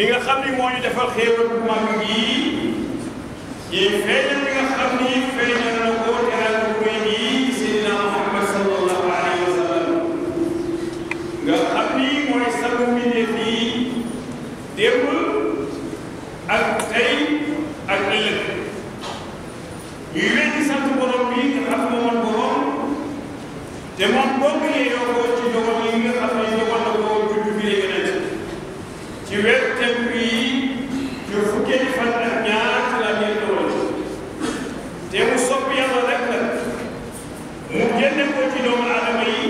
mi nga xam ni moo ñu defal xéewal bu mag gii yi feeñal mi nga xam ni feeñal na ko teral bu rëy gii Seydina Muhammad sallallahu alayhi wa sallam nga xam ni mooy sangu mbindeef yi démb ak tey ak ëllëg ñuy weddi sant borom bi nga xam ne moom borom te moom bokk yeeyoo ko ci dogal yi nga xam ne dogal na ko juddu bi léegi nag ci weer tem bi ci fukkeeli fan ak ñaar ci la ñuy dogal te mu sopp yàlla rek la mu génne ko ci doomu aadama yi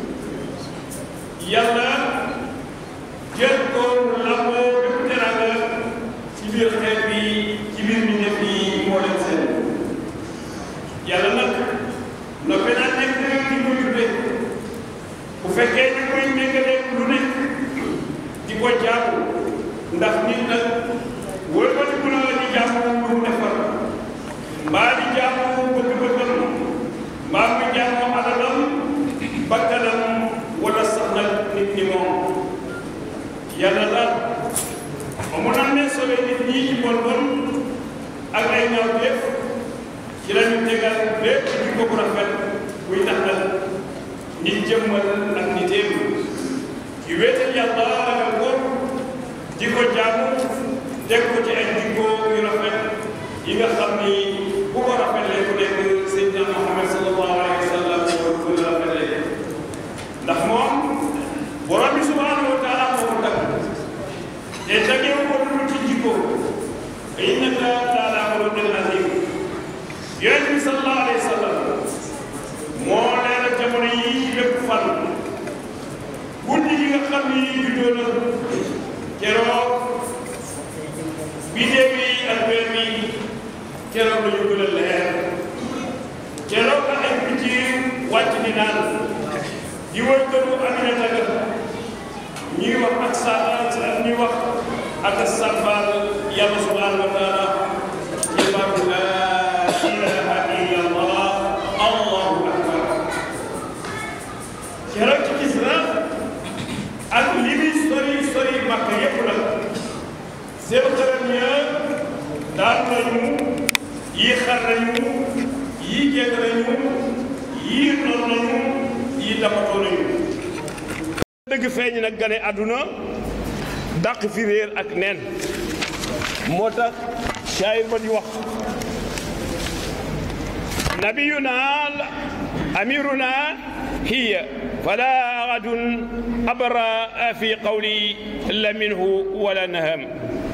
yàlla jël ko lamboo bépp teraanga ci biir xeet bi ci biir mi def yi moo leen seen yàlla nag noppi naa nekk di ko tudde bu fekkee ñu koy méngale lu nekk di ko jaamu ndax nit nag wëlbati ku na la di jaamu lu mu defar mbaa di jaamu bëgg-bëggam mbaa mu jaamu alalam bakkanam wala sax nag nit ñi moom yàlla daal ba mu naan ne sobe nit ñi ci bon bon ak ay ñaawteef ci la ñu tegal lépp jikko bu rafet buy tax nag nit jëmmal ak niteem ci wéetal yàlla ragal ko di ko jaamu teg ko ci ay jikko yu rafet yi nga xam ni bu ko rafetlee ku nekk Seydina Muhammad sallallahu alayhi wa sallam ko rafetlee ndax moom borom bi subhanahu wa taala moo ko tagg te taggeewu ko dul ci jikko innaka la ala xuluqin azim yonent bi sallallahu alayhi wa sallam moo leeral jamono yi ci bépp fan guddi gi nga xam ni juddoo na keroog biddew yi ak weer bi keroog la ñu gën a leer keroog la ay picc wàcc di naan di wër këru Aminata ga ñuy wax ak sa ak ñuy wax ak sàbbal yàlla subhanahu wa taala ci baatu laa ilaha illa allah allahu akbar keroog ci gis na ak li muy sori sori màkk yépp nag seen xaram ya daan nañu yii xar nañu yii jégg nañu yii noon nañu yii damatoo nañu dëgg feeñ nag gane àdduna dàq fi réer ak neen moo tax shaayir ba di wax nabiyuna amiruna hiya fala ahadun abra fi qawli la minhu wala naham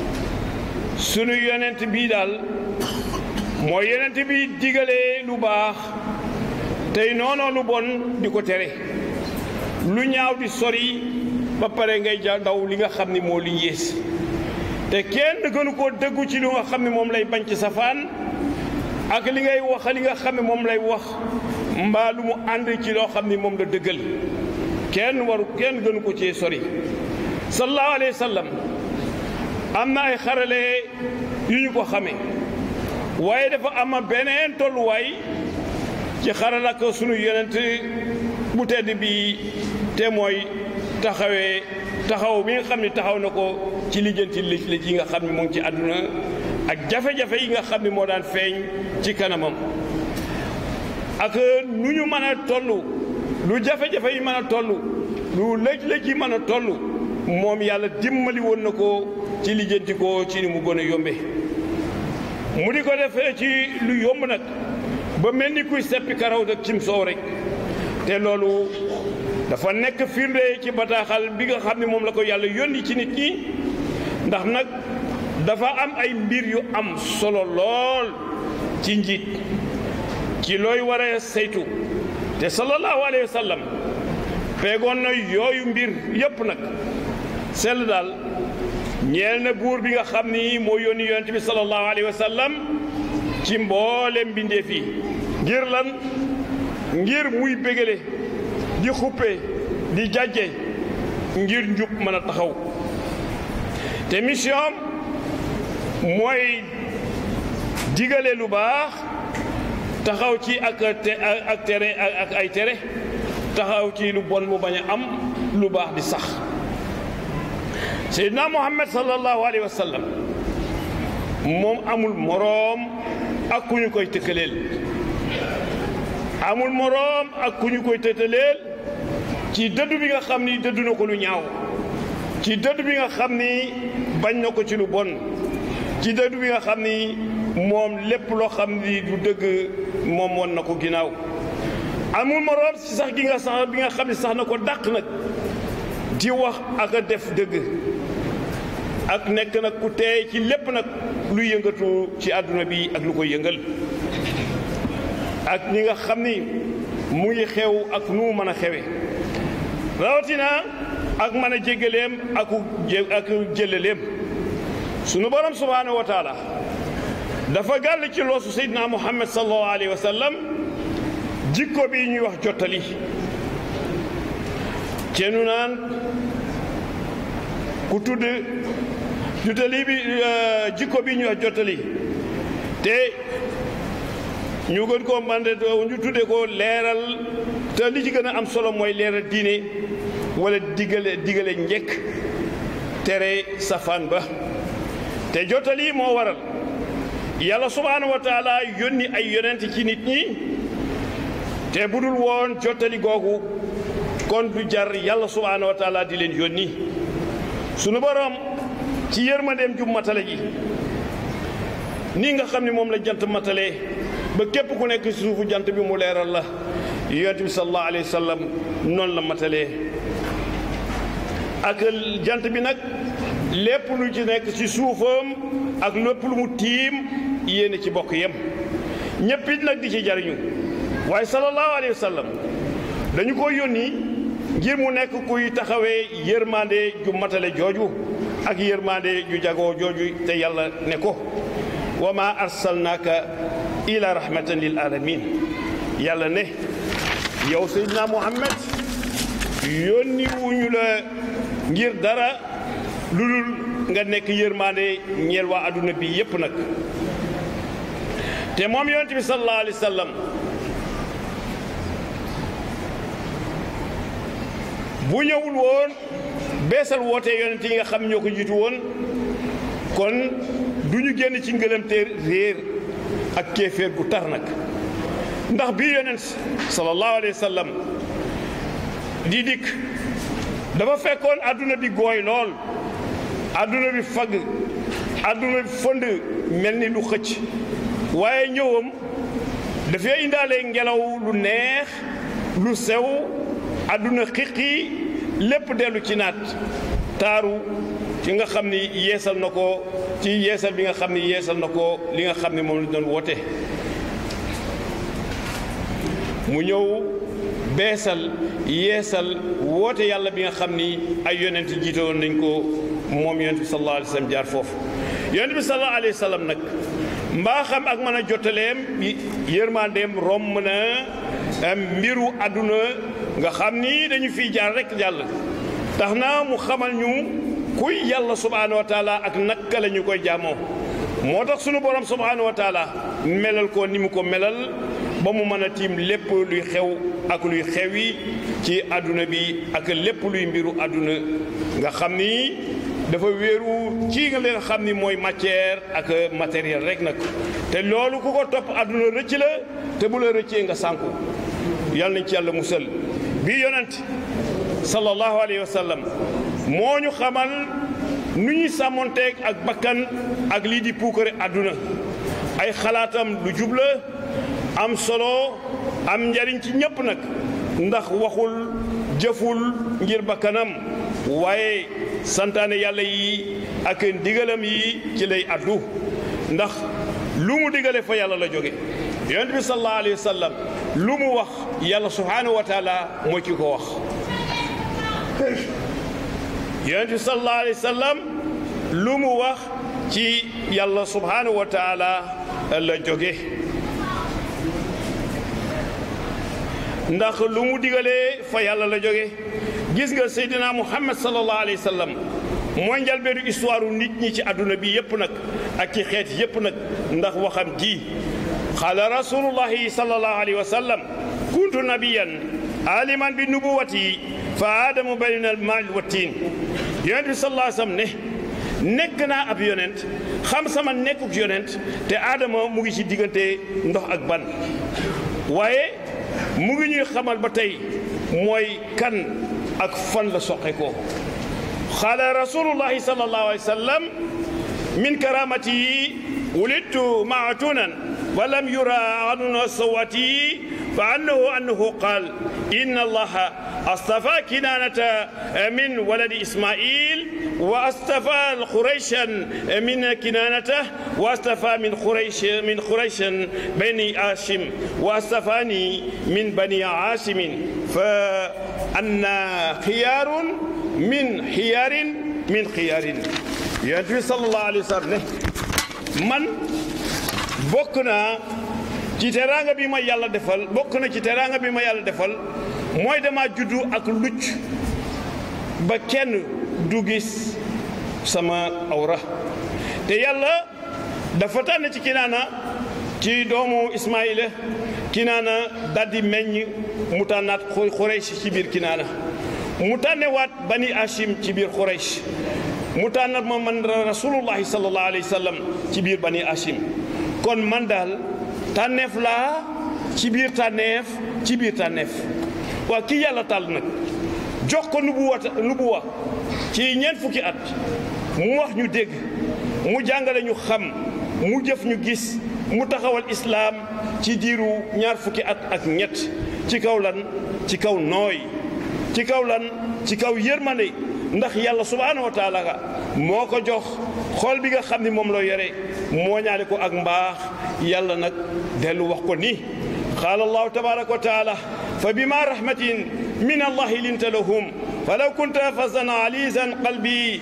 sunu yonent bii daal mooy yonent bi digalee lu baax tey noonoo lu bon di ko tere lu ñaaw di sori ba pare ngay ja daw li nga xam ni moo li yées te kenn gënu koo dëggu ci lu nga xam ne moom lay bañ ci safaan ak li ngay wax li nga xam ne moom lay wax mbaa lu mu ànd ci loo xam ni moom la dëggal kenn waru kenn gënu ko cee sori sallallahu alayhi wa sallam am na ay xarale yu ñu ko xamee waaye dafa am beneen tolluwaay ci xaral ak sunu yonent bu tedd bi te mooy taxawee taxaw bi nga xam ne taxaw na ko ci lijjanti lëj lëj yi nga xam ne mu ngi ci àdduna ak jafe-jafe yi nga xam ne moo daan feeñ ci kanamam ak nu ñu mën a toll lu jafe-jafe yi mën a toll lu lëj-lëj yi mën a toll moom yàlla dimbali woon na ko ci lijjanti ko ci ni mu gën a yombe mu di ko defee ci lu yomb nag ba mel ni kuy seppi karaw dak cim soow rek te loolu dafa nekk firnde ci bataaxal bi nga xam ne moom la ko yàlla yónni ci nit ñi ndax nag dafa am ay mbir yu am solo lool ci njiit ci looy war a saytu te sallallahu alayhi wa sallam peegoon na yooyu mbir yépp nag sell daal ñeel na buur bi nga xam ni moo yónni yonent bi sallallahu alayhi wa sallam ci mboolem mbindeef yi ngir lan ngir muy bégale di xuppe di jàjje ngir njub mën a taxaw te mission mooy digale lu baax taxaw ci ak te ak tere ak ay tere taxaw ci lu bon mu bañ a am lu baax di sax seydina muhammad sallallahu alayhi wa sallam moom amul moroom ak ku ñu koy tëkkaleel amul moroom ak ku ñu koy tëkkaleel ci dëddu bi nga xam ni dëddu na ko lu ñaaw ci dëddu bi nga xam ni bañ na ko ci lu bon ci dëddu bi nga xam ni moom lépp loo xam ni du dëgg moom woon na ko ginnaaw amul moroom si sax gi nga sax bi nga xam ni sax na ko dàq nag di wax ak a def dëgg ak nekk nag ku teey ci lépp nag lu yëngatu ci àdduna bi ak lu koy yëngal ak ñi nga xam ni mu ngi xew ak nu mu mën a xewe rawatina ak mën a jéggaleem ak ak jëlaleem sunu borom subhaanahu wa taala dafa gàll ci loosu seydina muhammad sallallahu alayhi wa sallam jikko bi ñuy wax jottali ceenu naan ku tudd jottali bi jikko bi ñuy wax jottali te ñu gën koo mande ñu tudde ko leeral te li ci gën a am solo mooy leeral diine wala digale digale njëkk tere safaan ba te jottali moo waral yàlla subhaanahu wa taala yónni ay yonent ci nit ñi te budul woon jottali googu kon du jar yàlla subhaanahu wa taala di leen yónni sunu borom ci yërmandeem ju matale ji nii nga xam ne moom la jant matale ba képp ku nekk ci suufu jant bi mu leeral la yonent bi sallallahu alayhi wa sallam noonu la matalee ak jant bi nag lépp lu ci nekk ci suufam ak lépp lu mu tiim yéene ci bokk yem ñëpp it nag di ci jariñu waaye sallallahu alayhi wa sallam dañu ko yónni ngir mu nekk kuy taxawee yërmande ju matale jooju ak yërmande ju jagoo jooju te yàlla ne ko wa ma arsalnaaka ila rahmatan lil alamin yàlla ne yow seydina muhammad yónni wuñu la ngir dara lu dul nga nekk yërmande ñeel waa adduna bi yépp nag te moom yonent bi sallallahu alayhi wa sallam bu ñëwul woon beesal woote yonent yi nga xam ñoo ko jiitu woon kon du ñu génn ci ngëlamte réer ak kéeféer gu tar nag ndax bii yonent sallallahu alayhi wa sallam di dikk dafa fekkoon adduna bi gooy lool adduna bi fagg adduna bi fënd mel ni lu xëcc waaye ñëwam dafay indaale ngelaw lu neex lu sew adduna xiqi lépp dellu ci naat taaru ci nga xam ni yeesal na ko ci yeesal bi nga xam ni yeesal na ko li nga xam ni moom la doon woote mu ñëw beesal yeesal woote yàlla bi nga xam ni ay yonent jiite woon nañ ko moom yonent bi sallallahu alayhi wa sallam jaar foofu yonent bi sallallahu alayhi wa sallam nag mbaa xam ak mën a jottaleem yërmandeem romb na mbiru àdduna nga xam ni dañu fiy jaar rek jàll tax na mu xamal ñu kuy yàlla subhaanahu wa taala ak naka la ñu koy jaamoo moo tax sunu borom subhaanahu wa taala melal ko ni mu ko melal ba mu mën a tiim lépp luy xew ak luy xewi ci àdduna bi ak lépp luy mbiru àdduna nga xam ni dafa wéeru ci nga leen xam ni mooy matière ak matériel rek nag te loolu ku ko topp àdduna rëcc la te bu la rëccee nga sànku yàlla nañ ci yàlla musal bii yonent sallallahu alayhi wa sallam moo ñu xamal nu ñuy sàmmonteeg ak bakkan ak lii di puukare àdduna ay xalaatam lu jubla am solo am njariñ ci ñépp nag ndax waxul jëful ngir bakkanam waaye santaane yàlla yi ak ndigalam yi ci lay addu ndax lu mu digale fa yàlla la jóge yonent bi sallallahu alayhi wa sallam lu mu wax yàlla subhaanahu wa taala moo ci ko wax yonent bi sallallahu alayhi wa sallam lu mu wax ci yàlla subhaanahu wa taala la jóge ndax lu mu digalee fa yàlla la jóge gis nga seydina muhammad sallallahu alayhi wa sallam mooy njalbeenu histoire nit ñi ci àdduna bi yépp nag ak ci xeet yépp nag ndax waxam ji qaala rasulullahi sallallahu alayhi wa sallam kuntu nabiyan aliman bi nubuwati fa aadamu bayna al maal wa tiin yonent bi sallallahu alayhi wa sallam ne nekk naa ab yonent xam sama nekkuk yonent te aadama mu ngi ci diggante ndox ak ban waaye mu ngi ñuy xamal ba tey mooy kan ak fan la soqe ko xaala rasulullahi sallallahu alayhi wa sallam min karamati wulidtu maatunan wa lam yura anuna sawati fa annahu annahu qaal inna allaha astafa kinanata min waladi ismail wa astafa qurayshan min kinanata wa astafa min quraysh min qurayshan bani hashim wa astafani min bani hashim fa anna xiyarun min xiyaarin min xiyaarin yonent bi sallallahu alayhi wa sallam ne man bokk naa ci teraanga bi ma yàlla defal bokk na ci teraanga bi ma yàlla defal mooy dama juddu ak lucc ba kenn du gis sama awra te yàlla dafa tànn ci kinaana ci doomu Ismaayila kinaana daldi meññ mu tànnaat Xuraysh ci biir kinaana mu tànnewaat bani Hashim ci biir Xuraysh mu tànnat ma man rasulullahi sallallahu alayhi wa sallam ci biir bani Hashim kon man daal tànneef laa ci biir tànneef ci biir tànneef waa kii yàlla tàll nag jox ko nubuwa nubuwa ci ñeent fukki at mu wax ñu dégg mu jàngale ñu xam mu jëf ñu gis mu taxawal islaam ci diiru ñaar fukki at ak ñett ci kaw lan ci kaw nooy ci kaw lan ci kaw yërmande ndax yàlla subhaanahu wa taala moo ko jox xool bi nga xam ni moom la yore moo ñaale ko ak mbaax yàlla nag dellu wax ko ni qaala allahu tabaraka wa taala fa bima rahmatin min allahi linta lahum falaw kunta fazzan alizan qalbi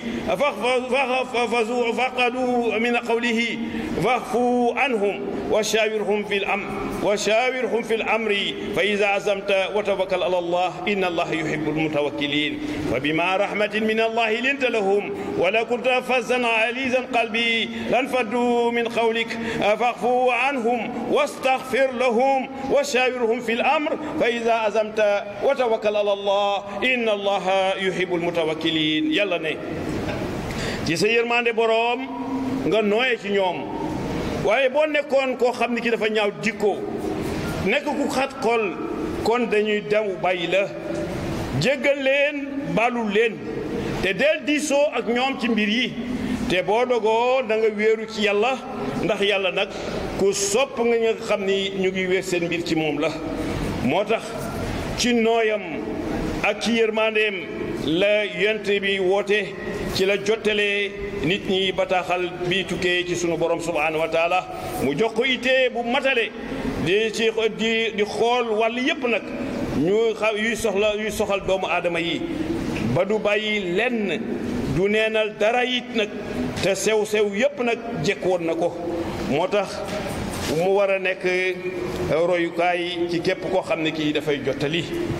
faqadu min qawlihi fa'fu anhum wa shawirhum fi al-amr wa shawirhum fi al-amri fa idha azamta wa tawakkal ala Allah inna Allah yuhibbu al-mutawakkilin fa bima rahmatin min Allah linta lahum wa law kunta fazzan alizan qalbi lanfaddu min qawlik fa'fu anhum wastaghfir lahum wa shawirhum fi al-amr fa idha azamta wa tawakkal ala Allah inna Allah yuhibbul mutawakkilin yàlla ne ci sa yërmande boroom nga nooye ci ñoom waaye boo nekkoon koo xam ni ki dafa ñaaw jikko nekk ku xat xol kon dañuy dem bàyyi la jéggal leen baalul leen te del diisoo ak ñoom ci mbir yi te boo dogoo da nga wéeru ci yàlla ndax yàlla nag ku sopp nga nga xam ni ñu ngi wéer seen mbir ci moom la moo tax ci nooyam ak ci yërmandeem la yonent bi woote ci la jottalee nit ñi bataaxal bi tukkee ci sunu borom subhanahu wa taala mu jox ko itee bu matale di ci di di xool wàll yépp nag ñu xa yuy soxla yuy soxal doomu aadama yi ba du bàyyi lenn du neenal dara it nag te sew-sew yépp nag jekk woon na ko moo tax mu war a nekk royukaay ci képp koo xam ne kii dafay jottali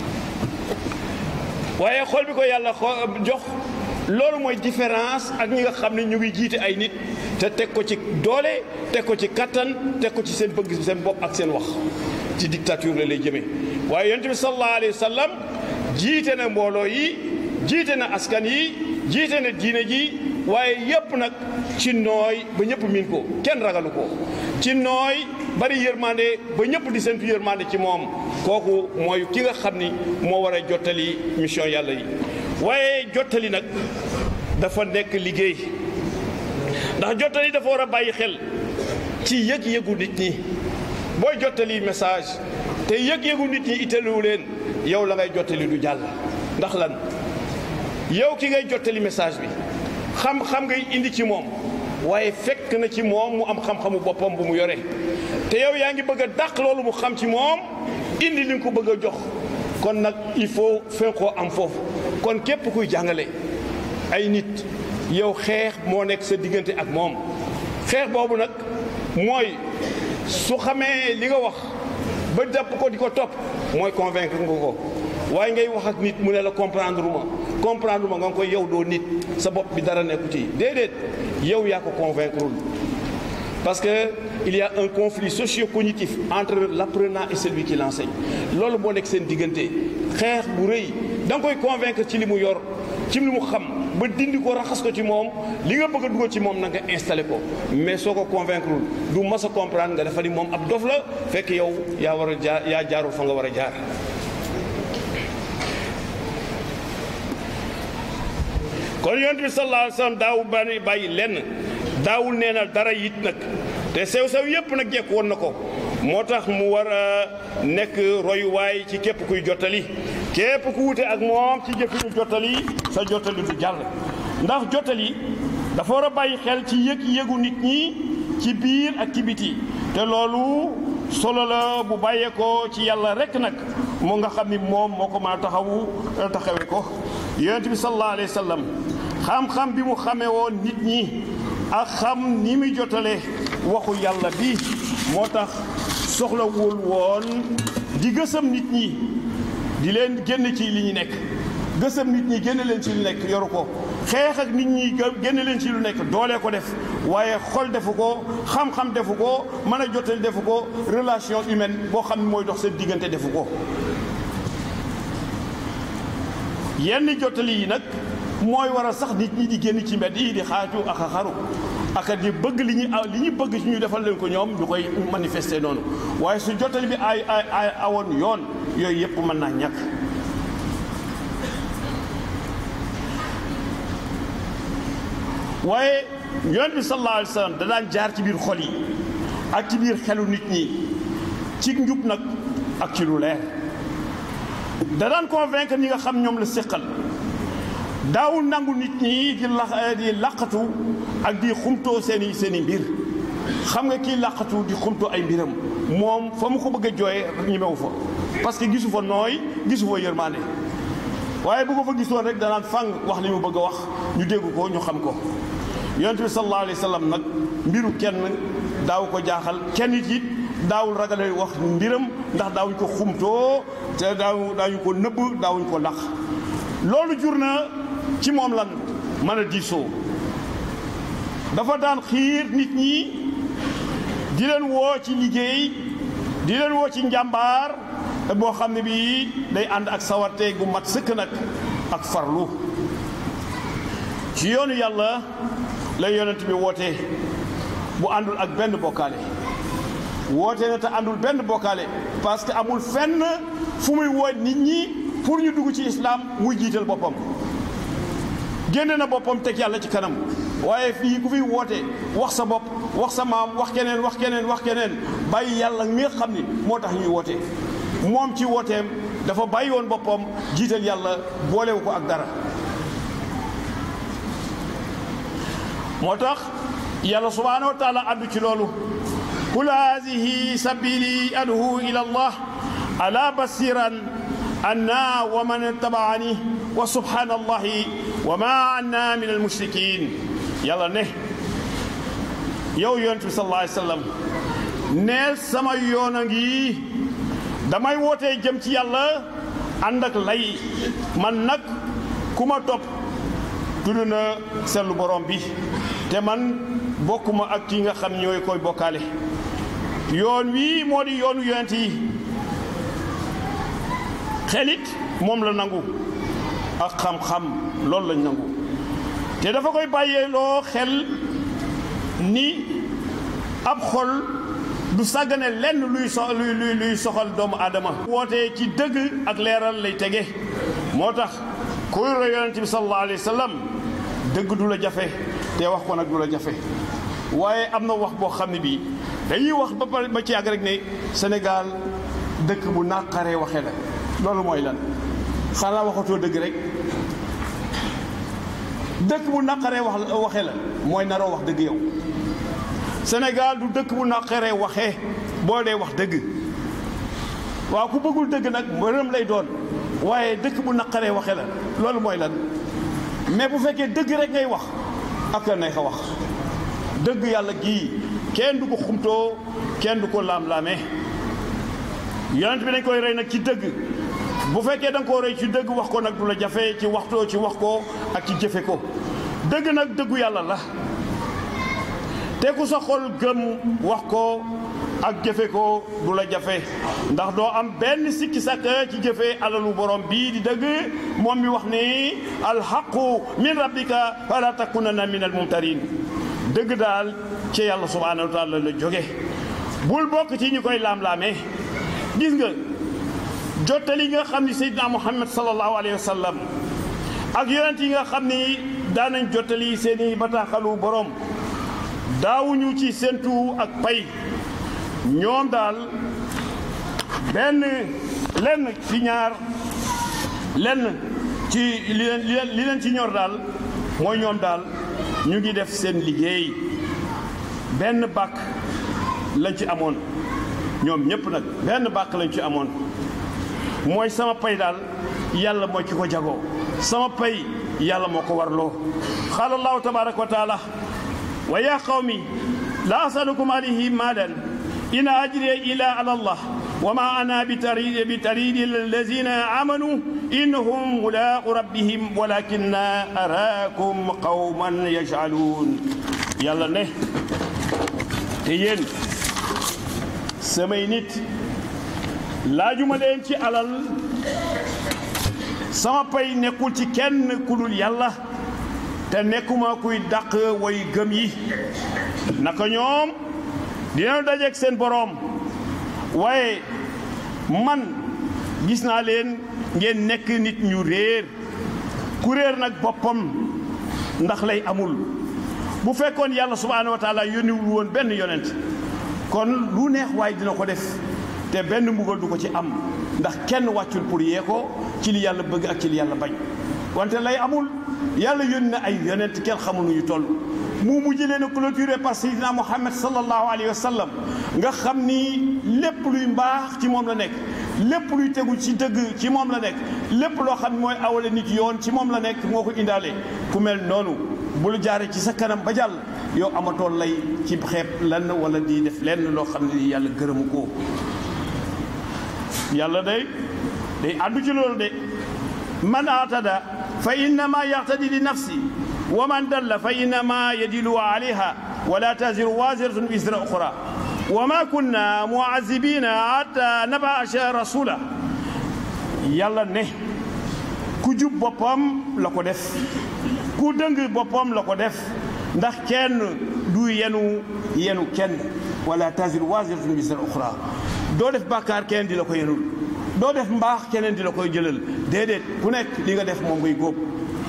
waaye xool bi ko yàlla jox loolu mooy différence ak ñi nga xam ne ñu ngi jiite ay nit te teg ko ci doole teg ko ci kattan teg ko ci seen bëgg seen bopp ak seen wax ci dictature la lay jëmee waaye yonent bi sallallahu alayhi wa sallam jiite na mbooloo yi jiite na askan yi jiite na diine ji waaye yépp nag ci nooy ba ñëpp miin ko kenn ragalu ko ci nooy bari yërmande ba ñëpp di seentu yërmande ci moom kooku mooy ki nga xam ni moo war a jottali mission yàlla yi waaye jottali nag dafa nekk liggéey ndax jottali dafa war a bàyyi xel ci yëg-yëgu nit ñi booy jottali message te yëg-yëgu nit ñi itteelu leen yow la ngay jottali du jàll ndax lan yow ki ngay jottali message bi xam-xam ngay indi ci moom waaye fekk na ci moom mu am xam-xamu boppam bu mu yore te yow yaa ngi bëgg a dàq loolu mu xam ci moom indi li nga ko bëgg a jox kon nag il faut fen koo am foofu kon képp kuy jàngale ay nit yow xeex moo nekk sa diggante ak moom xeex boobu nag mooy su xamee li nga wax ba jàpp ko di ko topp mooy convaincre nga ko waaye ngay wax ak nit mu ne la comprendre ma comprendre ma nga koy yow doo nit sa bopp bi dara nekku ci déedéet yow yaa ko convaincre parce que il y a un conflit socio-cognitif entre l'apprenant et celui qui l'enseigne loolu moo nekk seen diggante xeex bu rëy da nga koy convaincre ci li mu yor ci li mu xam ba dindi ko raxas ko ci moom li nga bëgg a dugal ci moom na nga installé ko mais soo ko convaincre du mas a comprendre nga dafa ni moom ab dof la fekk yow yaa war a jaar yaa jaarul fa nga war a jaar kon yonent bi sallallahu alayhi wa sallam daawul bàyyi bàyyi lenn daawul nee na dara it nag te sew-sew yépp nag jekk woon na ko moo tax mu war a nekk royuwaay ci képp kuy jottali képp ku wute ak moom ci jëfinu jottali sa jottali du jàll ndax jottali dafa war a bàyyi xel ci yëg-yëgu nit ñi ci biir ak ci biti te loolu solo la bu bàyyeekoo ci yàlla rekk nag moo nga xam ni moom moo ko mën a taxawu taxawe ko yonent bi sallallahu alayhi wa sallam xam-xam bi mu xamee woon nit ñi ak xam ni muy jotale waxu yàlla bi moo tax soxlawul woon di gësam nit ñi di leen génn ci li ñu nekk gësam nit ñi génn leen ci lu nekk yoru ko xeex ak nit ñi génn leen ci lu nekk doolee ko def waaye xol defu ko xam-xam defu ko mën a jottali defu ko relation humaine boo xam ne mooy dox seen diggante defu ko yenn jottali yi nag mooy waral sax nit ñi di génn ci mbedd yi di xaaju ak a xaru ak di bëgg li ñu li ñu bëgg ci ñu defal leen ko ñoom ñu koy manifester noonu waaye su jottali bi ay ay ay awoon yoon yooyu yëpp mën naa ñàkk waaye yonent bi sallallahu alayhi wa sallam da daan jaar ci biir xol yi ak ci biir xelu nit ñi ci njub nag ak ci lu leer da daan convaincre ñi nga xam ñoom la séqal daawul nangu nit ñi di la di laqatu ak di xumtoo seen i seen i mbir xam nga kii laqatu di xumtoo ay mbiram moom fa mu ko bëgg a jooyee ñemewu fa parce que gisu fa nooy gisu fa yërmande waaye bu ko fa gisoon rek danaan fang wax li mu bëgg a wax ñu dégg ko ñu xam ko yonent bi sallallahu alayhi wa sallam nag mbiru kenn daaw ko jaaxal kenn it it daawul ragale wax mbiram ndax daawuñ ko xumtoo te daaw daawuñ ko nëbb daawuñ ko laq loolu jur na ci moom lan mën a diisoo dafa daan xiir nit ñi di leen woo ci liggéey di leen woo ci njàmbaar boo xam ne bii day ànd ak sawarte gu mat sëkk nag ak farlu ci yoonu yàlla lay yonent bi woote bu àndul ak benn bokkaale woote na te àndul benn bokkaale parce que amul fenn fu muy woo nit ñi pour ñu dugg ci islam muy jiital boppam génne na boppam teg yàlla ci kanam waaye fii ku fiy woote wax sa bopp wax sa maam wax keneen wax keneen wax keneen bàyyi yàlla mi nga xam ni moo tax ñuy woote moom ci wooteem dafa bàyyi woon boppam jiital yàlla boolewu ko ak dara moo tax yàlla subhaanahu wa taala addu ci loolu qul haadihi sabili adhu ila allah ala basiran anna wa man tabaani wa subhanallahi wa ma anna min almushrikin yàlla ne yow yonent bi sallallahu alayhi wa sallam neel sama yoon a ngi damay wootee jëm ci yàlla ànd ak lay man nag ku ma topp tudd na sellu borom bi te man bokkuma ak ki nga xam ñooy koy bokkaale yoon wii moo di yoonu yonent yi xelit moom la nangu ak xam-xam loolu lañ nangu te dafa koy bàyyee loo xel ni ab xol du sàggane lenn luy so luy luy luy soxal doomu aadama wootee ci dëgg ak leeral lay tege moo tax kuy roy yonent bi sallallahu alayhi wa sallam dëgg du la jafe te wax ko nag du la jafe waaye am na wax boo xam ne bii dañuy wax ba pare ba ci yàgg rek ne Sénégal dëkk bu naqaree waxe la loolu mooy lan xanaa waxatoo dëgg rek dëkk bu naqaree wax waxe la mooy naroo wax dëgg yow Sénégal du dëkk bu naqaree waxee boo dee wax dëgg waaw ku bëggul dëgg nag mbërëm lay doon waaye dëkk bu naqaree waxe la loolu mooy lan mais bu fekkee dëgg rek ngay wax ak nay xa wax dëgg yàlla gii kenn du ko xumtoo kenn du ko laam-laamee yonent bi dañ koy rey nag ci dëgg bu fekkee da nga koo rey ci dëgg wax ko nag du la jafe ci waxtoo ci wax ko ak ci jëfe ko dëgg nag dëggu yàlla la te ku sa xol gëm wax ko ak jëfe ko du la jafe ndax doo am benn sikki sàkk ci jëfe alalu borom bii di dëgg moom mi wax ni alxaqu min rabbika fala takunanna min almumtarin dëgg daal ci yàlla subhanahu wa taala la jóge bul bokk ci ñu koy laam-laamee gis nga jottali nga xam ni seydina muhammad sallallahu alayhi wa sallam ak yonent yi nga xam ni daanañ jottali seeni bataaxalu borom daawuñu ci séentu ak pay ñoom daal benn lenn ci ñaar lenn ci li leen li leen ci ñor daal mooy ñoom daal ñu ngi def seen liggéey benn bàkk lañ ci amoon ñoom ñëpp nag benn bàkk lañ ci amoon mooy sama pay daal yàlla mooy ki ko jagoo sama pay yàlla moo ko warloo qaala allahu tabaraka wa taala wa yaa qawmi la asalukum alayhi maalan in ajriya ila ala allah wa ma ana bitaridi bitaridi allazina amanu innahum mulaaqu rabbihim walakinna araakum qawman yajhaluun yàlla ne te yéen samay nit laajuma leen ci alal sama pay nekkul ci kenn ku dul yàlla te nekkuma kuy dàq way gëm yi naka ñoom dina dajeek seen boroom waaye man gis naa leen ngeen nekk nit ñu réer ku réer nag boppam ndax lay amul bu fekkoon yàlla subhaanahu wa taala yónniwul woon benn yonent kon lu neex waaye dina ko def te benn mbugal du ko ci am ndax kenn wàccul pour yee ko ci li yàlla bëgg ak ci li yàlla bañ wante lay amul yàlla yónni na ay yonent kenn xamul nu ñu toll mu mujj leen a clôturé par Seydina Muhammad sallallahu alayhi wa sallam nga xam ni lépp luy mbaax ci moom la nekk lépp luy tegu ci dëgg ci moom la nekk lépp loo xam ne mooy awale nit yoon ci moom la nekk moo ko indaale ku mel noonu bul jaare ci sa kanam ba jàll yow amatoo lay ci xeeb lenn wala di def lenn loo xam ne yàlla gërëmu ko yàlla day day àddu ci loolu de man atada fa innama yaxtadi li nafsi wa man dalla fa innama yadilu alayha wala taziru waziratun wisra uxra wa ma kunna muazibina hatta nabasha rasula yàlla ne ku jub boppam la ko def ku dëng boppam la ko def ndax kenn du yenu yenu kenn wala taziru waziratun wisra uxra doo def bàkkaar keneen di la ko yenul doo def mbaax keneen di la koy jëlal déedéet ku nekk li nga def moom ngay góob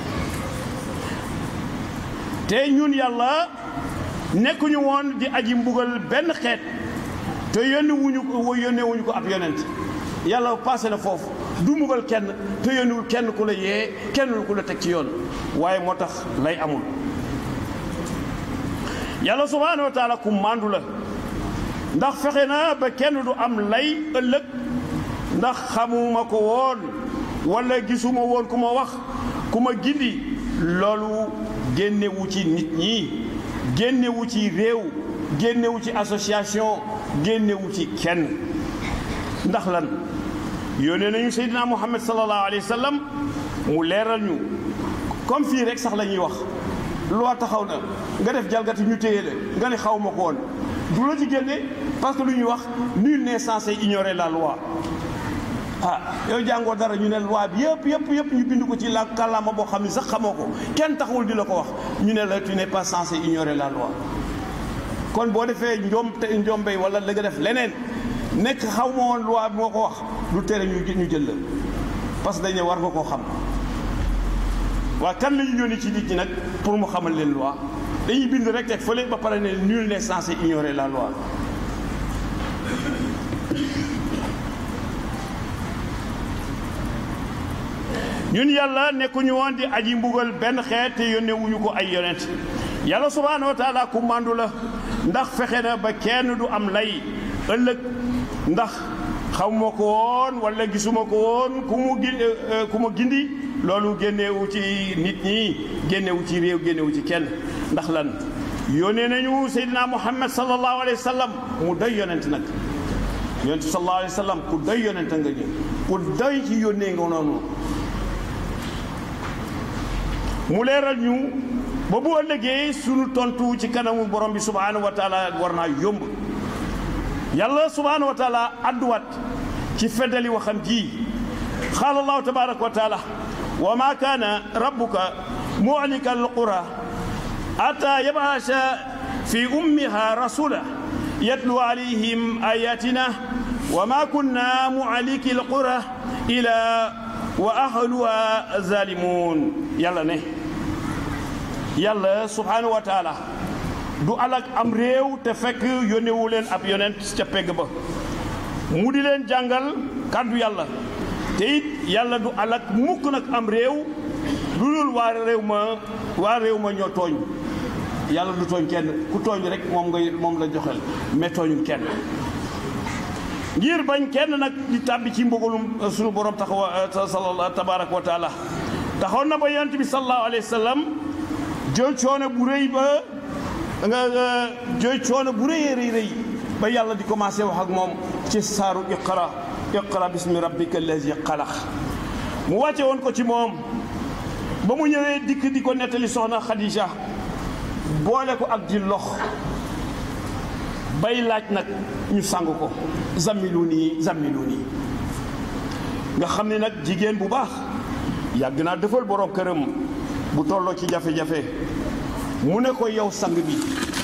te ñun yàlla nekkuñu woon di aji mbugal benn xeet te yónni wuñu ko yónnee wuñu ko ab yonent yàlla passé na foofu du mbugal kenn te yónniwul kenn ku la yee kenn ku la teg ci yoon waaye moo tax lay amul yàlla subhaanahu wa taala ku màndu la ndax fexe na ba kenn du am lay ëllëg ndax xamuma ko woon wala gisuma woon ku ma wax ku ma gindi loolu génnewu ci nit ñi génnewu ci réew génnewu ci association génnewu ci kenn ndax lan yónnee nañu seydina muhammad sallallahu alayhi wa sallam mu leeral ñu comme fii rek sax la ñuy wax loi taxaw na nga def jalgati ñu téye la nga ne xaw ma ko woon du la ci génne parce que lu ñuy wax nul n'est censé ignorer la loi ah yow jàngoo dara ñu ne loi bi yëpp yëpp yëpp ñu bind ko ci la kàllaama boo xam ne sax xamoo ko kenn taxawul di la ko wax ñu ne la tu n'es pas censé ignorer la loi kon boo defee njom te njombey wala la nga def leneen nekk xaw ma woon loi bi moo ko wax lu tere ñu ñu jël la parce que dañ ne war nga koo xam waa kan la ñu yónni ci nit ñi nag pour mu xamal leen loi dañuy bind rek teg fële ba pare ne nul n'est censé ignorer la loi ñun yàlla nekkuñu woon di aji mbugal benn xeet te yónnee wuñu ko ay yonent yàlla subhaanahu wa taala ku màndu la ndax fexe na ba kenn du am lay ëllëg ndax xamuma ko woon wala gisuma ko woon ku mu gi ku ma gindi loolu génnewu ci nit ñi génnewu ci réew génnewu ci kenn ndax lan yónnee nañu seydina muhammad sallallahu alayhi wa sallam mu doy yonent nag yonent sallallahu alayhi wa sallam ku doy yonent nga ñu ku doy ci yónnee nga noonu mu leeral ñu ba bu ëllëgee sunu tontu ci kanamu borom bi subhaanahu wa taala war naa yomb yàlla subhaanahu wa taala adduwaat ci feddali waxam ji qaala allahu tabaraka wa taala wa ma kaana rabbuka muhlika alqura ata yabasa fi ummiha rasula yatlu alayhim ayatina wa ma kunna muhliki alqura ila wa ahluha zalimun yàlla ne yàlla subhaanahu wa taala du alak am réew te fekk yónnewu leen ab yonent ca pegg ba mu di leen jàngal kàddu yàlla te it yàlla du alak mukk nag am réew lu dul waa réew ma waa réew ma ñoo tooñ yàlla du tooñ kenn ku tooñ rek moom nga moom la joxel mais tooñul kenn ngir bañ kenn nag di tàbbi ci mbugalum sunu borom taxawa sal tabaraka wa taala taxoon na ba yonent bi sallallahu alayhi wa sallam jël coono bu rëy ba nga jooy coono bu rëy rëy rëy ba yàlla di commencé wax ak moom ci saaru iqra iqra bismi rabbika allazi xalaq mu wàcce woon ko ci moom ba mu ñëwee dikk di ko nettali soxna Khadija boole ko ak di lox bay laaj nag ñu sang ko zammilu nii zammilu nii nga xam ne nag jigéen bu baax yàgg naa defal borom këram bu tolloo ci jafe-jafe mu ne ko yow sang bi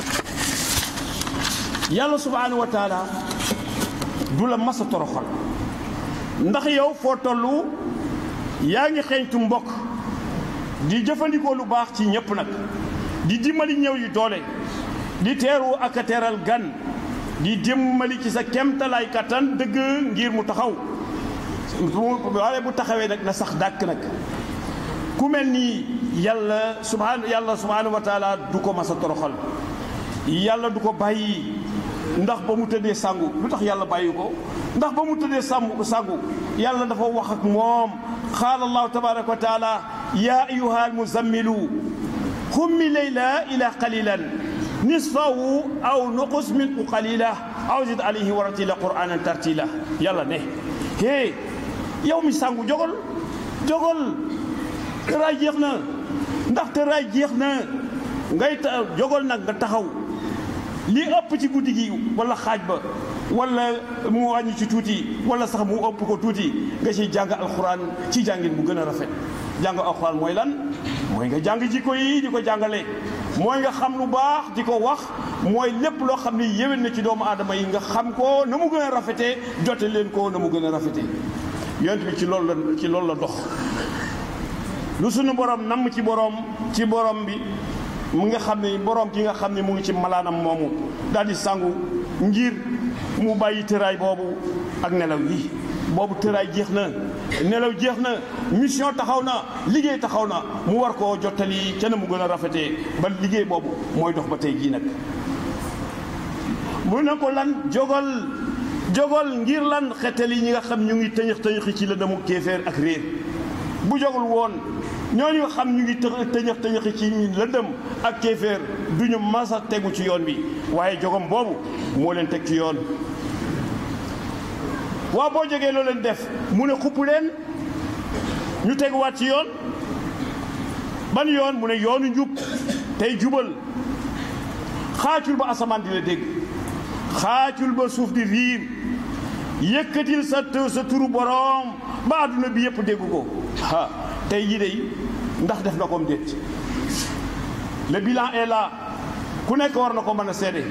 yàlla subhaanahu wa taala du la masa toroxal ndax yow foo tollu yaa ngi xeeñtu mbokk di jëfandikoo lu baax ci ñépp nag di dimbali ñëw yu doole di teeru ak a teeral gan di dimbali ci sa kemtalaay kattan dëgg ngir mu taxaw waaye bu taxawee nag na sax dàkk nag ku mel ni yàlla subhaan yàlla subhaanahu wa taala du ko mas a toroxal yàlla du ko bàyyi ndax ba mu tëddee sangu lu tax yàlla bàyyi ko ndax ba mu tëddee sàmm sangu yàlla dafa wax ak moom qaala allahu tabaraka wa taala yaa ayuha almuzammilu xummi layla ila qalilan nisfahu aw nuqus minhu qalila aw zid alayhi wa ratila qur'anan tartila yàlla ne hé yow mi sangu jogol jogol tëraay jeex na ndax tëraay jeex na ngay ta jogol nag nga taxaw li ëpp ci guddi gi wala xaaj ba wala mu wàññi ci tuuti wala sax mu ëpp ko tuuti nga ciy jàng alxuraan ci jàngin bu gën a rafet jàng alxuraan mooy lan mooy nga jàng jikko yi di ko jàngale mooy nga xam lu baax di ko wax mooy lépp loo xam ni yéwén na ci doomu aadama yi nga xam ko na mu gën a rafetee jote leen ko na mu gën a rafetee yonent bi ci loolu la ci loolu la dox lu sunu borom namm ci borom ci borom bi mu nga xam ne borom ki nga xam ne mu ngi ci malaanam moomu daal di sangu ngir mu bàyyi tëraay boobu ak nelaw yi boobu tëraay jeex na nelaw jeex na mission taxaw na liggéey taxaw na mu war koo jottali ca na mu gën a rafetee ba liggéey boobu mooy dox ba tey jii nag mu ne ko lan jogal jogal ngir lan xettali ñi nga xam ñu ngi tëñëx tëñëxi ci la demu kéeféer ak réer bu jogul woon ñooñu nga xam ñu ngi tëñëx tëñëxi ci lëndëm ak kéeféer du ñu masa tegu ci yoon bi waaye jogom boobu moo leen teg ci yoon waaw boo jógee loo leen def mu ne xupp leen ñu teguwaat ci yoon ban yoon mu ne yoonu njub tey jubal xaacul ba asamaan di la dégg xaacul ba suuf di riir yëkkatil sa sa turu boroom ba àdduna bi yëpp dégg ko ah tey jii de ndax def na ko mu déet le bilan est là ku nekk war na ko mën a seede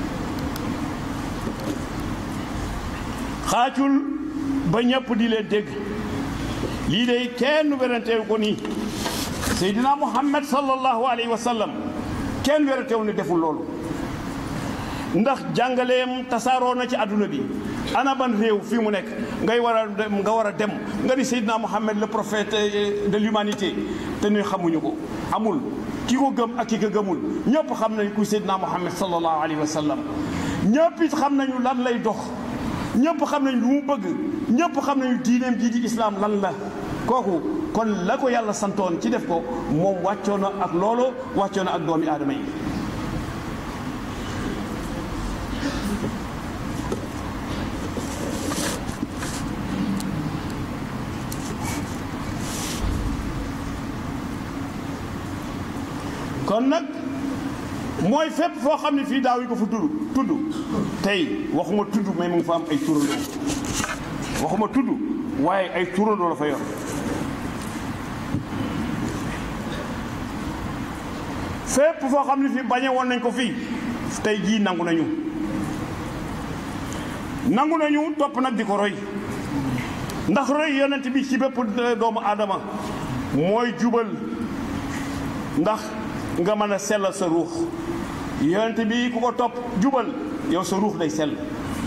xaacul ba ñëpp di leen dégg lii de kenn weranteewu ko nii Seydina Muhammad sallallahu alayhi wa sallam kenn weranteewu ne deful loolu ndax jàngaleem tasaaroo na ci àdduna bi ana ban réew fii mu nekk ngay war a dem nga war a dem nga di Seydina Muhammad le prophète de l'humanité te ñuy xamuñu ko amul ki ko gëm ak ki ko gëmul ñëpp xam nañ ku Seydina Muhammad sallallahu alayhi wa sallam ñëpp it xam nañu lan lay dox ñëpp xam nañ lu mu bëgg ñëpp xam nañu diineem jii di islam lan la kooku kon la ko yàlla santoon ci def ko moom wàccoo na ak loolu wàccoo na ak doomi aadama yi kon nag mooy fépp foo xam ne fii daaw yi ko fa tudd tudd tey waxuma tudd mais mu ngi fa am ay turandoo waxuma tudd waaye ay turandoo la fa yor fépp foo xam ne fii bañe woon nañ ko fii tey jii nangu nañu nangu nañu topp nag di ko roy ndax roy yonent bi ci bépp doomu aadama mooy jubal ndax nga mën a sellal sa ruux yonent bi ku ko topp jubal yow sa ruux day sell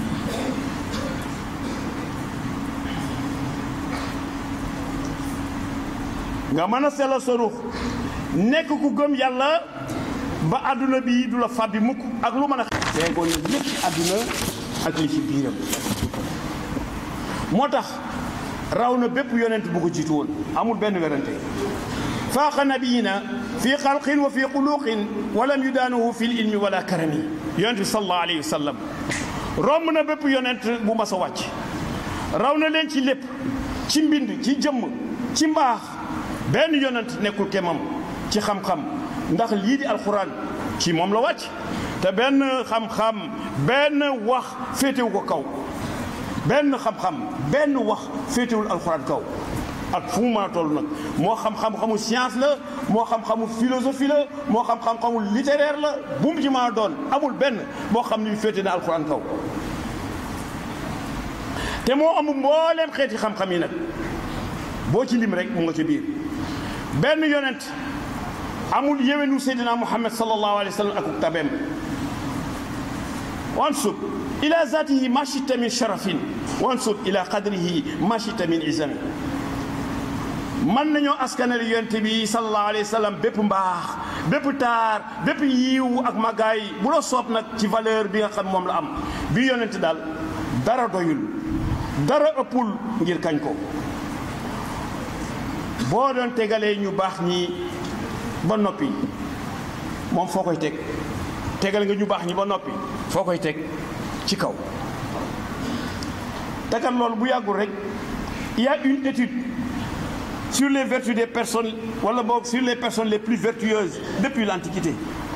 nga mën a sellal sa ruux nekk ku gëm yàlla ba àdduna bi du la fàbbi mukk ak lu mën a teegoon na lépp àdduna ak li ci biiram moo tax raw na bépp yonent bu ko jiitu woon amul benn werante faaqa nabiyina fi xalqin wa fi xuluqin walam yudaanuhu fi l ilmi wala karami yonent bi sallallahu alayhi wa sallam romb na bépp yonent bu mas a wàcc raw na leen ci lépp ci mbind ci jëmm ci mbaax benn yonent nekkul kemam ci xam-xam ndax lii di alxuraan ci moom la wàcc te benn xam-xam benn wax féetewu ko kaw benn xam-xam benn wax féetewul alxuraan kaw ak fu mu mën a toll nag moo xam xam-xamu science la moo xam xamu philosophie la moo xam xam-xamu littéraire la bu mu ci mën a doon amul benn boo xam ni féete na alxuraan kaw te moo amul mbooleem xeeti xam-xam yi nag boo ci lim rek mu nga ci biir benn yonent amul yéwénu seydina muhammad sallallahu alayhi wa sallam akuk tabeem wansub ila zatihi ma chita min sharafin wansub ila qadrihi ma chita min izami mën nañoo askanal yonent bi sallallahu alayhi wa sallam bépp mbaax bépp taar bépp yiiw ak màggaay bu la soob nag ci valeur bi nga xam moom la am bi yonent daal dara doyul dara ëppul ngir kañ ko boo doon tegalee ñu baax ñi ba noppi moom foo koy teg tegal nga ñu baax ñi ba noppi foo koy teg ci kaw tegal loolu bu yàggul rek il y a une étude sur les vertus des personnes wala boog sur les personnes les plus vertueuses depuis l'antiquité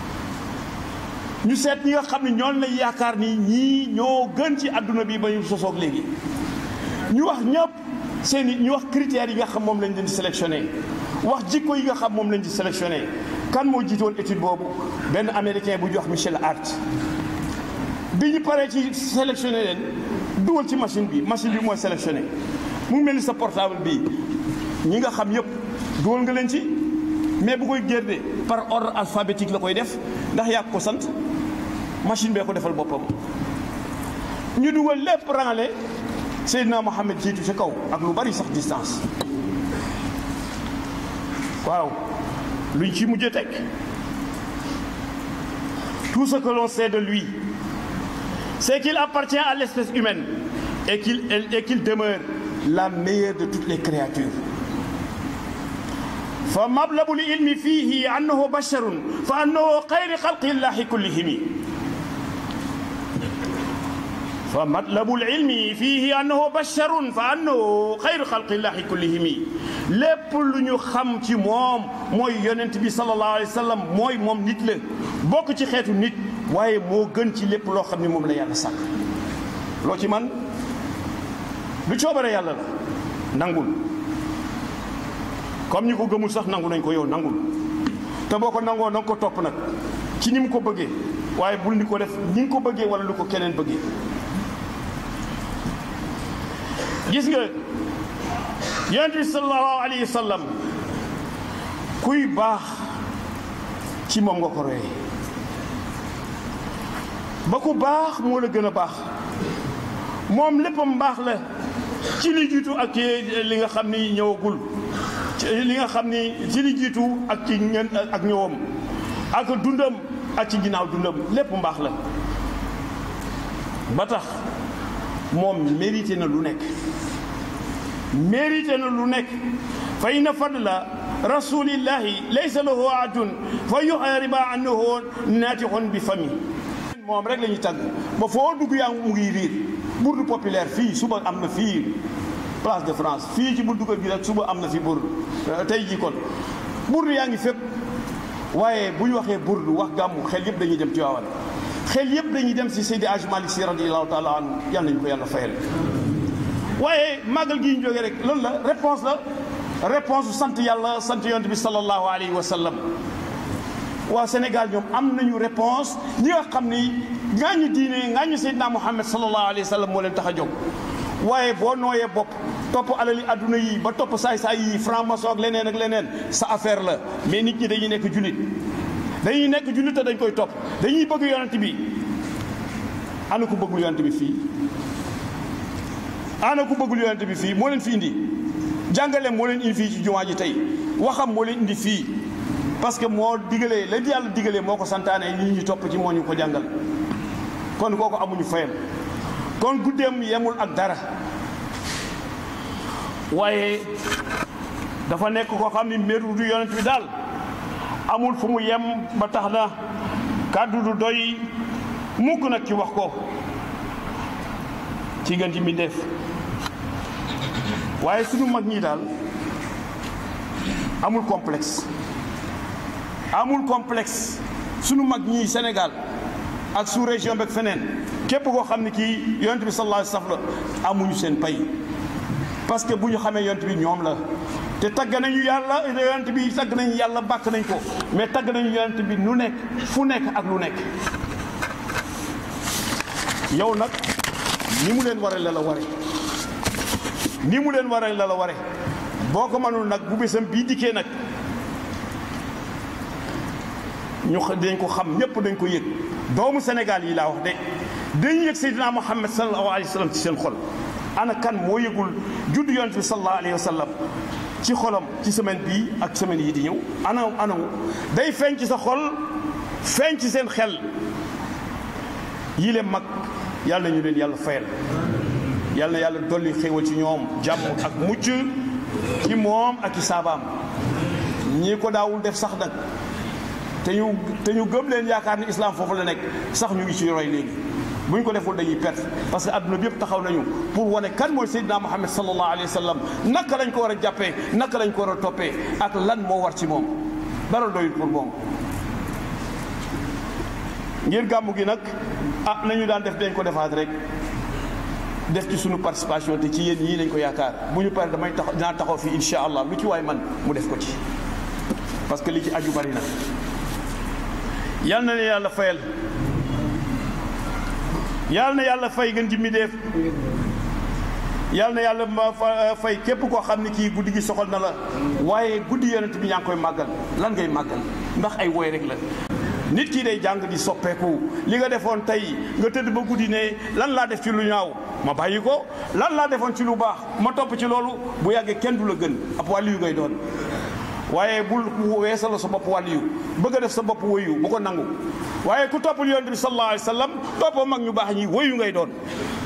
ñu seet ñi nga xam ne ñoon lañ yaakaar ni ñii ñoo gën ci àdduna bi ba ñu sosoog léegi ñu wax ñëpp seen i ñu wax critères yi nga xam moom lañ leen di sélectionné wax jikko yi nga xam moom lañ di sélectionné kan moo jiitoon étude boobu benn américain bu jox Michel Hart bi ñu paree ci sélectionné leen dugal ci machine bi machine bi mooy sélectionné mu mel ni sa portable bi ñi nga xam yëpp dugal nga leen ci mais bu koy génne par ordre alphabétique la koy def ndax yaa ko sant machine bee ko defal boppam ñu dugal lépp rangale Seydina Mohamed jiitu ci kaw ak lu bari sax distance waaw luñ ci mujj teg tout ce que l'on sait de lui c'est qu'il appartient à l'espèce humaine et qu'il et qu'il demeure la meilleure de toutes les créatures fa mablagul ilmi fihi annahu basharun fa annahu xayri xalqi llahi kullihimi fa matlabul ilmi fihi annahu basharun fa annahu xayru xalqillahi kullihimi lépp lu ñu xam ci moom mooy yonent bi sallallahu alayhi wa sallam mooy moom nit la bokk ci xeetu nit waaye moo gën ci lépp loo xam ne moom la yàlla sàkk loo ci man lu coobare yàlla la nangul comme ñi ko gëmul sax nangu nañ ko yow nangul te boo ko nangoo na nga ko topp nag ci ni mu ko bëggee waaye bul ni ko def ni nga ko bëggee wala lu ko keneen bëggee gis nga yonent bi sallallahu alayhi wa sallam kuy baax ci moom nga ko royee ba ku baax moo la gën a baax moom léppam baax la ci li jiitu ak ci li nga xam ni ñëwagul ci li nga xam ni ci li jiitu ak ci ngeen ak ñëwam ak dundam ak ci ginnaaw dundam lépp mbaax la ba tax moom mérité na lu nekk mérité na lu nekk fa inna fadla rasulillahi laysa lahu adun fa yuxariba annahu naatixun bi fami moom rek la ñuy tàgg ba foo dugg yaa mu ngi riir bourde populaire fii suba am na fii place de France fii ci buntu kër gi rek suba am na fi bourde tey jii kon bourde yaa ngi fépp waaye bu ñu waxee burdu wax gàmmu xel yëpp dañuy dem Tiwaawan xel yëpp dañuy dem si Seydi Hadji Malick Sy radiyallahu taala anhu yal nañu ko yàlla fayal waaye màggal gi ñu jógee rek loolu la réponse la réponse sant yàlla sant yonent bi sallallahu alayhi wa sallam waa Sénégal ñoom am nañu réponse ñi nga xam ni ngaañu diine ngaañu Seydina Muhammad sallallahu alayhi wa sallam moo leen tax a jóg waaye boo nooyee bopp topp alali adduna yi ba topp saay-saay yi franc-maçon ak leneen ak leneen sa affaire la mais nit ñi dañuy nekk jullit dañuy nekk jullit te dañ koy topp dañuy bëgg yonent bi ana ku bëggul yonent bi fii ana ku bëggul yonent bi fii moo leen fi indi jàngaleem moo leen indi fii ci jumaa ji tey waxam moo leen indi fii parce que moo digalee la yàlla digalee moo ko santaane nit ñi topp ci moo ñu ko jàngal kon kooku amuñu fayam kon guddeem yemul ak dara waaye dafa nekk koo xam ni mbiru du yonent bi daal amul fu mu yem ba tax na kàddu du doy mukk nag ci wax ko ci gën ci mbindeef waaye sunu mag ñi daal amul complexe amul complexe sunu mag ñi Sénégal ak sous région beeg feneen képp koo xam ne kii yonent bi sallallahu alayhi wa sallam la amuñu seen pay parce que bu ñu xamee yonent bi ñoom la te tagg nañu yàlla yonent bi tagg nañu yàlla bàkk nañ ko mais tagg nañu yonent bi nu nekk fu nekk ak lu nekk yow nag ni mu leen waree la la ware ni mu leen waree la la ware boo ko mënul nag bu bésam bii dikkee nag ñu dañ ko xam ñëpp dañ ko yëg doomu Sénégal yi laa wax de dañu yëg Seydina Muhammad sallallahu alayhi wa sallam ci seen xol ana kan moo yëgul juddu yonent bi sallallahu alayhi wa sallam ci xolam ci semaine bii ak semaine yi di ñëw ana ana day feeñ ci sa xol feeñ ci seen xel yii leen mag yàlla nañu leen yàlla fayal yàlla na yàlla dolli xéewal ci ñoom jàmm ak mucc ci moom ak ci saabaam ñii ko daawul def sax nag te ñu te ñu gëm leen yaakaar ni islam foofu la nekk sax ñu ngi ci roy léegi bu ñu ko deful dañuy perte parce que adduna bi yëpp taxaw nañu pour wane kan mooy Seydina Muhammad sallallahu alayhi wa sallam naka lañ ko war a jàppee naka lañ ko war a toppee ak lan moo war ci moom dara doyul pour moom. ngir gàmmu gi nag ah nañu daan def dañ ko defaat rek def ci sunu participation te ci yéen ñii lañ ko yaakaar bu ñu paree damay tax dinaa taxaw fii incha allah lu ci waay man mu def ko ci parce que li ci aju bari na. yal na leen yàlla fayal yal na yàlla fay gën ji mi def yal na yàlla ma fay képp koo xam ne kii guddi gi soxal na la waaye guddi yonent bi yaa ngi koy màggal lan ngay màggal ndax ay woy rek la nit kii day jàng di soppeeku li nga defoon tey nga tëdd ba guddi ne lan laa def ci lu ñaaw ma bàyyi ko lan laa defoon ci lu baax ma topp ci loolu bu yàggee kenn du la gën ab wàllu yu ngay doon waaye bul weesala sa bopp wàllu yu bëgg a def sa bopp woyu bu ko nangu waaye ku toppul yonent bi sallallahu alayhi wa sallam toppoo mag ñu baax ñi woyu ngay doon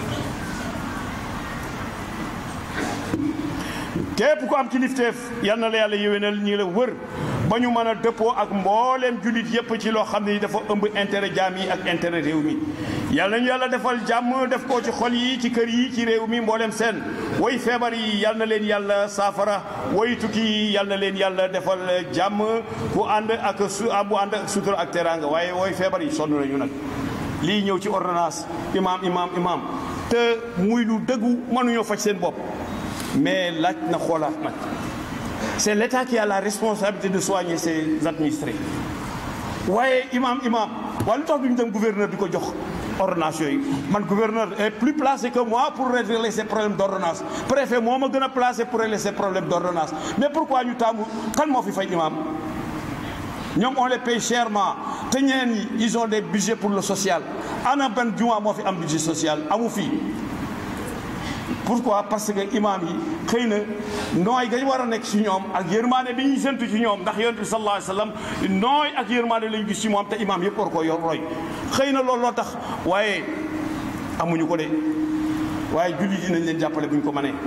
képp ku am kilifteef yal na la yàlla yéwénal ñi la wër ba ñu mën a dëppoo ak mbooleem jullit yépp ci loo xam ne dafa ëmb intérêt jaam yi ak intérêt réew mi yal nañu yàlla defal jàmm def ko ci xol yi ci kër yi ci réew mi mbooleem seen woy feebar yi yal na leen yàlla saafara woy tukki yi yal na leen yàlla defal jàmm ku ànd ak su bu ànd ak sutura ak teraanga waaye woy feebar yi sonn nañu nag lii ñëw ci ordonnance imaam imaam imaam te muy lu dëggu mënuñoo faj seen bopp mais laaj na xoolaat nag c'est l'État qui a la responsabilité de soigner ses administrés waaye imam imam waaye lu tax duñu dem gouverneur di ko jox ordonnance yooyu man gouverneur est plus placé que moi pour régler ces problèmes d'ordonnance préfet moo ma gën a placé pour régler ces problèmes d'ordonnance mais pourquoi ñu taamu kan moo fi fay imam ñoom on les paye chèrement te ñeneen ñi ils ont des budgets pour le social ana benn juma moo fi am budget social amu fii pourquoi parce que imam yi xëy na nooy gañ war a nekk ci ñoom ak yërmaane bi ñuy séntu ci ñoom ndax yonent bi sallallahu alayhi wasallam nooy ak yërmaane lañu gis ci moom te imam yëpp war ko yor roy xëy na loolu loo tax waaye amuñu ko de waaye jullit yi nañ leen jàppale bu ñu ko mënee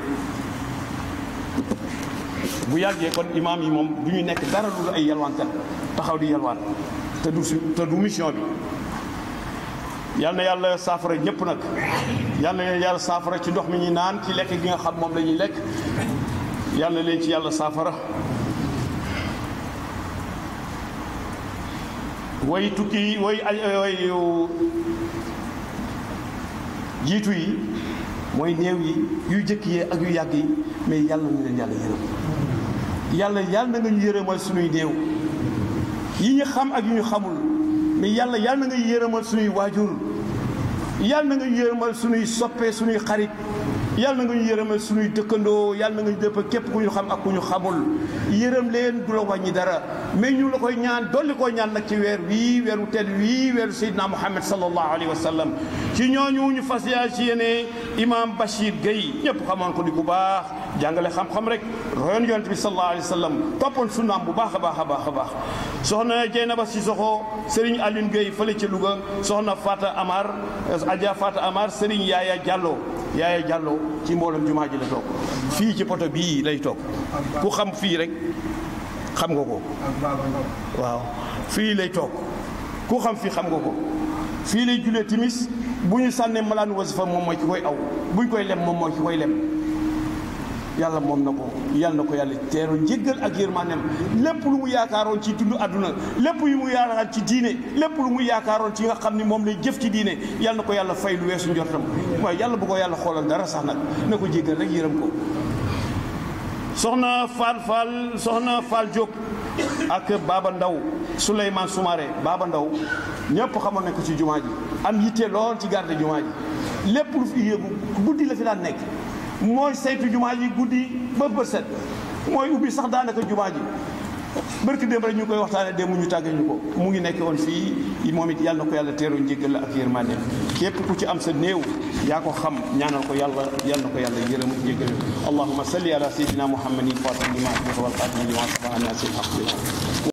bu yàggee kon imam yi moom du ñu nekk dara lu ay yalwaankat taxaw di yalwaan te du su te du mission bi yal na yàlla saafara ñëpp nag yal na leen yàlla saafara ci ndox mi ñuy naan ci lekk gi nga xam moom la ñuy lekk yal na leen ci yàlla saafara way tukki way way jiitu yi mooy néew yi yu jëkk yi ak yu yàgg yi mais yàlla na leen yàlla yërëm yàlla yàlla na nga ñu yërëmal suñuy néew yi ñu xam ak yu ñu xamul mais yàlla yàlla na nga yërëmal suñuy waajur yàlla na nga yërëmal suñuy soppe suñuy xarit yàlla na nga ñu yërëmal suñuy dëkkandoo yàlla na nga ñu dëpp képp ku ñu xam ak ku ñu xamul yërëm leen du la wàññi dara mais ñu la koy ñaan dolli koo ñaan nag ci weer wii weeru tedd wii weeru Seydina Muhammad sallallahu alayhi wa sallam ci ñooñu ñu fas yaa ci yéene imam Bachir Gueye ñëpp xamoon ko di bu baax jàngale xam-xam rek royoon yonent bi sallallahu alayhi wa sallam toppoon sunnaam bu baax a baax a baax a baax soxna Jeynaba Sissoko Serigne Alioune Gueye fële ca Louga soxna Fata Amar Adja Fata Amar Serigne Yaaya Diallo Yaaya Diallo ci mboolem jumaa ji la toog fii ci poto bii lay toog ku xam fii rek xam nga ko waaw fii lay toog ku xam fii xam nga ko fii lay julee timis bu ñu sànnee malaan wasifa moom mooy ki koy aw bu ñu koy lem moom mooy ki koy lem yàlla moom na ko yàlla na ko yàlla teeru njéggal ak yërmaaneem lépp lu mu yaakaaroon ci dund àdduna lépp yu mu yaakaaroon ci diine lépp lu mu yaakaaroon ci nga xam ni moom lay jëf ci diine yàlla na ko yàlla fay lu weesu njortam waaye yàlla bu ko yàlla xoolal dara sax nag na ko jéggal rek yërëm ko soxna Fall Fall soxna Fall Diop ak Baba Ndaw Souleymane Soumaré Baba Ndaw ñëpp xamoon nañ ko ci jumaa ji am yitte lool ci garde jumaa ji lépp lu fi yéegu guddi la fi daan nekk mooy saytu jumaa ji guddi ba bët set mooy ubbi sax daanaka jumaa ji barki démb rek ñu koy waxtaane démb ñu tàggee ñu ko mu ngi nekk woon fii moom it yàlla na ko yàlla teeru njéggal la ak yërmande képp ku ci am sa néew yaa ko xam ñaanal ko yàlla yàlla na ko yàlla yërëm njéggal allahumma salli ala sayyidina muhammadin fatim lima wal xatim lima sabaha nasi